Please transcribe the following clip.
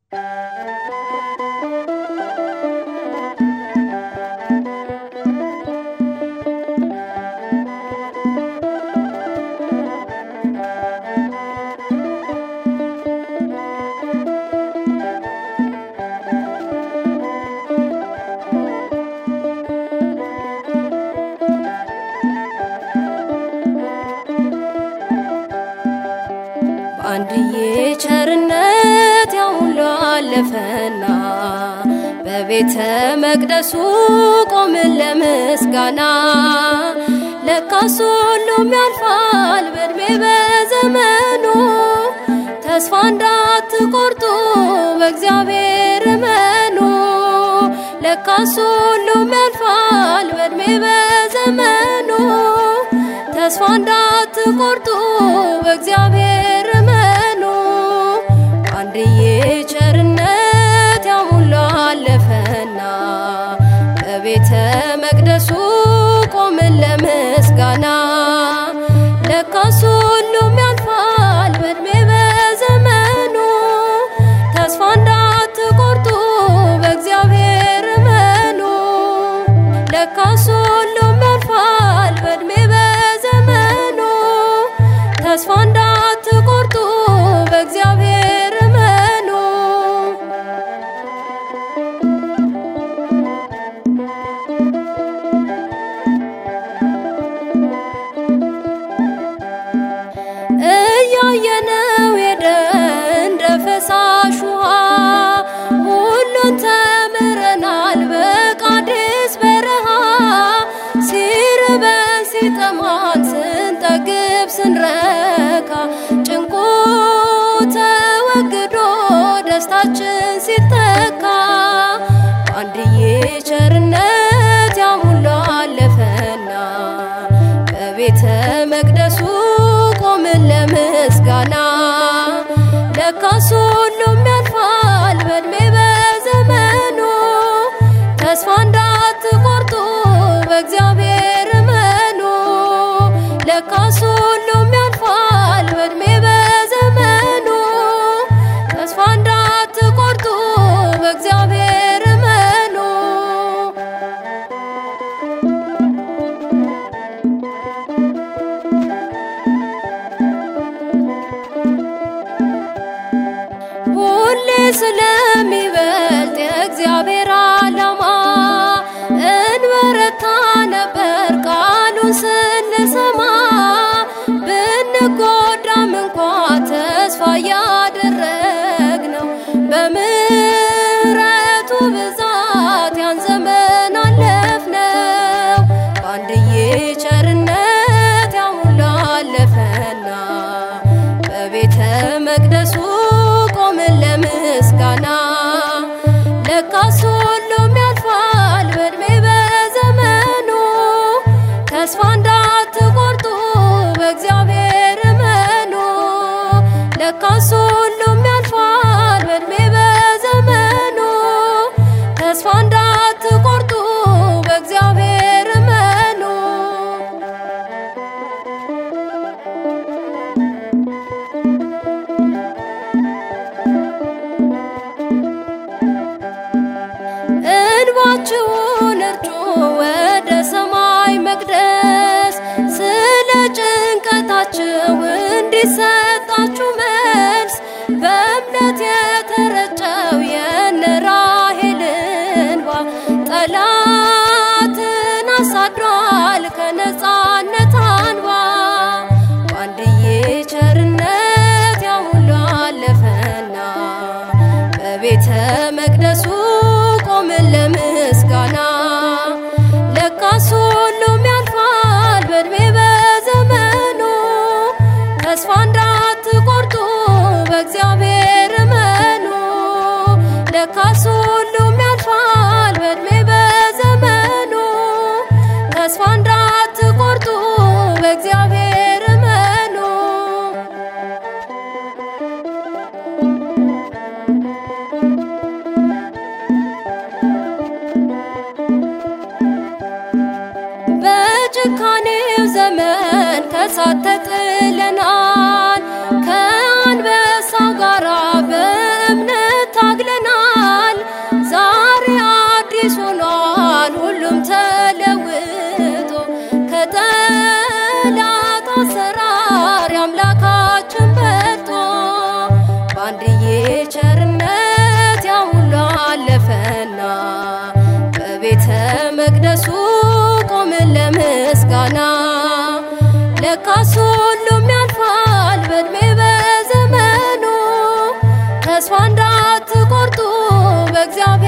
በአንድዬ ቸርነት ያ ሁሉ አለፈና በቤተ መቅደሱ ቆምን ለምስጋና። ለካስ ሁሉም ያልፋል በእድሜ በዘመኑ ተስፋ እንዳትቆርጡ በእግዚአብሔር እመኑ። ለካስ ሁሉም ያልፋል በእድሜ በዘመኑ ተስፋ እንዳትቆርጡ በእግዚአብሔር እመኑ። አንድዬ ቸርነት ያ ሁሉ አለፈና በቤተ መቅደሱ ቆምን ለምስጋና። ለካስ ሁሉም ያልፋል በእድሜ በዘመኑ ተስፋ እንዳትቆርጡ በእግዚአብሔር እመኑ። ለካስ ሁሉም ያልፋል በእድሜ በዘመኑ ተስፋ እንዳትቆርጡ በእግዚአብሔር እመኑ። እያየነው ሄደ እንደ ፈሳሽ ውሃ ሁሉን ተምረናል በቃዴስ በረሃ ሲርበን ሲጠማን ስንጠግብ ስንረካ ጭንቁ ተወግዶ ደስታችን ሲተካ በአንድዬ ቸርነት ያ ሁሉ አለፈና በቤተ መቅደሱ ቆምን ለምስጋና። ለካስ ሁሉም ያልፋል በእድሜ በዘመኑ ተስፋ እንዳትቆርጡ በእግዚአብሔር እመኑ። ለካስ ሁሉም ያልፋል በእድሜ በዘመኑ ተስፋ እንዳትቆርጡ በእግዚአብሔር እመኑ። ሁሌ ስለሚበልጥ የእግዚአብሔር ዓላማ እንበረታ ነበር ቃሉን ስንሰማ ብንጎዳም እንኳ ተስፋ ያደረግነው በምሕረቱ ብዛት ያን ዘመን አለፍነው። በአንድዬ ቸርነት ያ ሁሉ አለፈና በቤተ መቅደሱ ቆምን ለምስጋና። ለካስ ሁሉም ያልፋል በእድሜ በዘመኑ ተስፋ እንዳትቆርጡ በእግዚአብሔር እመኑ። ለካስ ሁሉም ያልፋል በእድሜ በዘመኑ ተስፋ እንዳትቆርጡ በእግዚአብሔር እመኑ። እንባችሁን እርጩ ወደ ሰማይ መቅደስ ስለ ጭንቀታችሁ እንዲሰጣችሁ መልስ በእምነት የተረጨው የነ ራሔል እንባ ጠላትን አሳድሯል ከነፃነት አንባ በአንድዬ ቸርነት ያ ሁሉ አለፈና በቤተ መቅደሱ ቆምን ለምስጋና። ለካስ ሁሉም ያልፋል በእድሜ በዘመኑ ተስፋ እንዳትቆርጡ በእግዚአብሔር እመኑ። ለካስ ሁሉም ያልፋል በእድሜ በዘመኑ ተስፋ እንዳትቆርጡ በእግዚአብሔር እመኑ። በጭካኔው ዘመን ከሳት ተጥለናል ከአንበሳው ጋራ በእምነት ታግለናል ዛሬ አዲስ ሆኗል ሁሉም ተለውጦ ከጠላት አሰራር የአምላካችን በልጦ በአንድዬ ቸርነት ያ ሁሉ አለፈና በቤተ መቅደሱ ቆምን ለምስጋና ለካስ ሁሉም ያልፋል በእድሜ በዘመኑ ተስፋ እንዳትቆርጡ በእግዚአብሔር